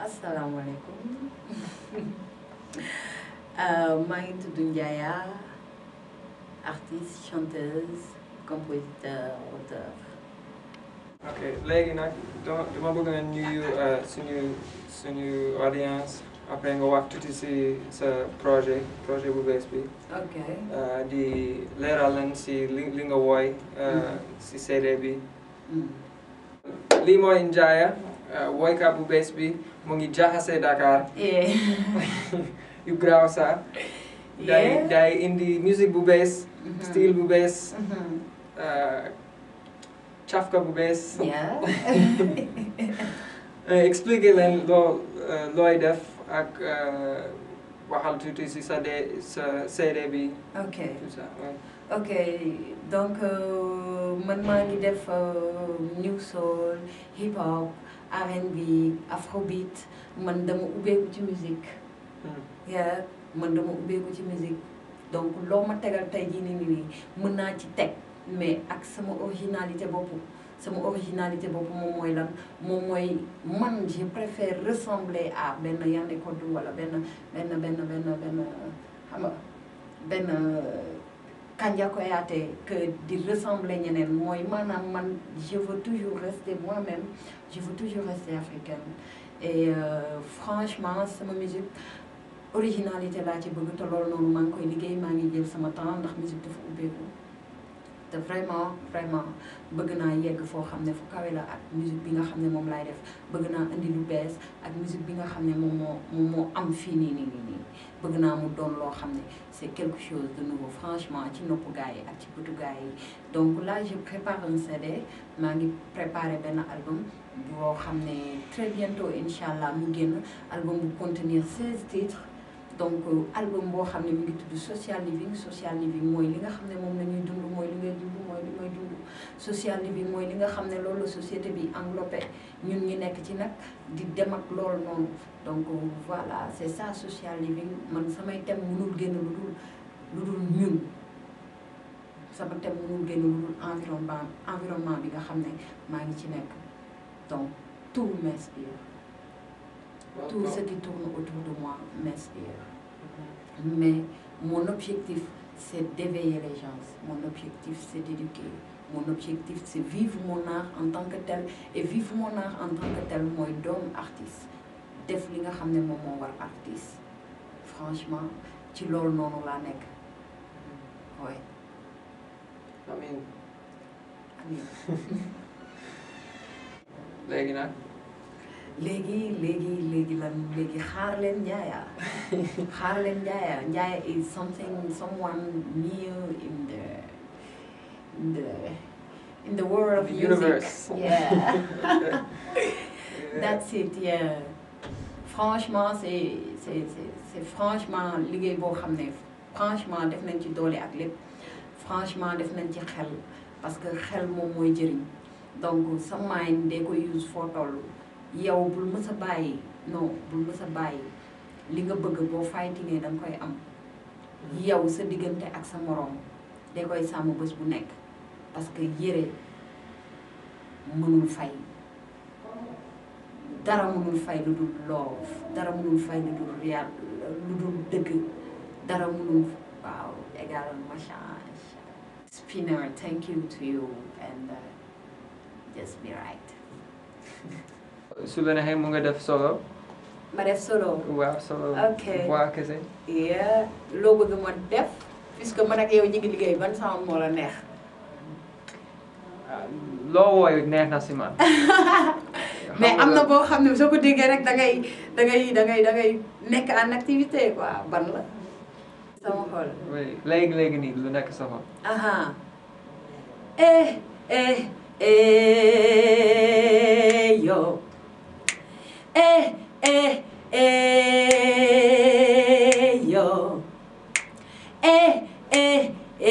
asalaamaaleykum maa ngi tudd Ndiaya artiste chanteuse compositeur auteur. ok léegi nag dama dama bëgg nga nuyu suñu suñu audience après nga wax tuuti si sa projet projet bu bees bi ok di leeral leen si li li nga wooy si CD bi lii mooy Ndiaya woykat bu bees bi mu ngi jaxase Dakar yeah. yu graaw sax day Yeah. day indi musique bu bees style bu bees Mhm. cafka bu bees yeah. expliquer leen loo looy def ak waxal tuuti si sa de sa CD bi ok tout ça ouais. ok donc euh, man maa ngi def euh, new soul hip hop R&B afrobeat man dama ubbeeku ci musique Hmm. yeah man dama ubbeeku ci musique donc loo ma tegal tey jii nii nii mën naa ci teg mais ak sama originalité bopp sama originalité bopp moom mooy lan moom mooy man je préfère ressembler à benn Yandé Codou wala benn benn benn benn benn xam nga benn Kanja Koyaté que di ressembler ñeneen mooy maanaam man je veux toujours rester moi-même je veux toujours rester africaine et euh, franchement sama musique originalité laa ci bëgg te loolu noonu maa ngi koy liggéey maa ngi jël sama temps ndax musique dafa ubbeeku te vraiment vraiment bëgg naa yegg foo xam ne fu kawe la ak musique bi nga xam ne moom laay def bëgg naa indi lu bees ak musique bi nga xam ne moom moo moom moo am fii nii nii nii nii bëgg naa mu doon loo xam ne c'est quelque chose de nouveau franchement ci noppu gars yi ak ci bëtu gars yi donc là je prépare un CD maa ngi préparé benn album boo xam ne très bientôt incha allah mu génn album bu contenir 16 titres donc album boo xam ne mu ngi tudd social living social living mooy li nga xam ne moom la ñuy dund mooy li ngay dund mooy li may dund social living mooy li nga xam ne loolu la société bi englobé ñun ñi nekk ci nag di dem ak loolu noonu donc voilà c'est ça social living man samay thème mënul génn lu dul lu dul ñun sama thème mënul génn lu dul environnement environnement bi nga xam ne maa ngi ci nekk donc tout m'inspire tout ce qui tourne autour de moi m'inspire mais mon objectif c'est d'éveiller les gens mon objectif c'est d'éduquer mon objectif c'est vivre mon art en tant que tel et vivre mon art en tant que tel mooy doon artiste def li nga xam ne moom moo war artiste franchement ci loolu noonu laa nekk oui amiin amiin léegi nag léegi léegi léegi lan léegi xaar leen Ndiaya xaar leen Ndiaya Ndiaya is something someone new in the in the in the world of The music. universe. Yeah. That's it, yeah. Franchement, c'est c'est c'est c'est franchement liggéey boo xam ne franchement def nañ ci doole ak lépp franchement def nañ ci xel parce que xel moom mooy jëriñ donc sa mind dee ko use foo toll yow bul mës a bàyyi non bul mës a bàyyi li nga bëgg boo fightingee da nga koy am yow sa diggante ak sa moroom dee koy sàmm bés bu nekk parce que yére mënul fay dara mënul fay lu dul love dara mënul fay lu dul réal lu dul dëgg dara mënul waaw égal machange spinner thank you to you and uh, just be right su la neexee mu nga def solo ma def solo waaw solo Ok. voix kese yeah loo bëgg ma def puisque man ak yow ñu ngi liggéey ban sound moo la neex Ah, loo wooy neex na si man mais am na boo xam ne soo ko déggee rek da ngay da ngay da ngay da ngay nekk en activité quoi ban la sama xol oui léegi léegi nii lu nekk sa xol aha eh eh eh yo eh eh eh yo eh eh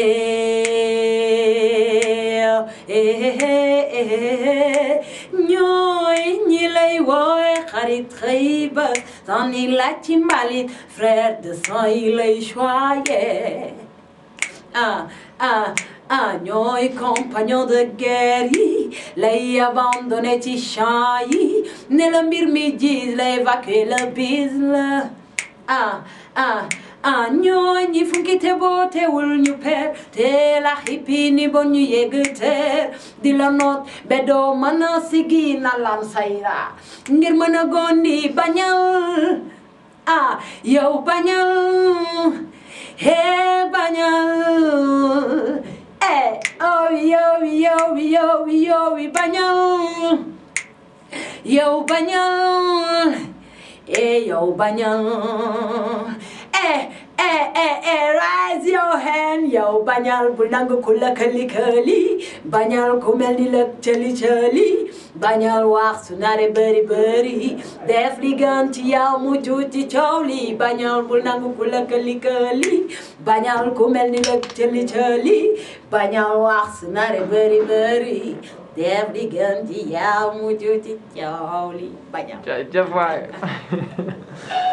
eh eh ñooy ñi lay woowe xarit xëy ba sànni laaj ci mbalit frère de sang yi lay choyé ah ah ah ñooy compagnon de guerre yi lay abandonné ci champ yi ne la mbir mi gis la évacuer le bis la ah ah ah ñooy ñi funki te boo teewul ñu per te la xippi ni bon ñu yegg teer di la noot be doo mën a sigi na lam sayra ngir mën a gondi bañal ah yow bañal Hey, bañal. Eh, oh, yo, yo, yo, yo, bañal. Yo, bañal. Eh, yo, bañal. Eh, eh, eh, eh, raise your hand. Yo, bañal, bul nangu ku la këli këli. Bañal ku mel ni la cëli cëli. Bañal wax su nare bëri bëri. Def li gën ci yow mu tuuti coow li. Bañal bul nangu ku la këli këli. Bañal ku mel ni la cëli cëli. Bañal wax su nare bëri bëri. Def li gën ci yow mu tuuti coow li. Bañal. jaajëf waay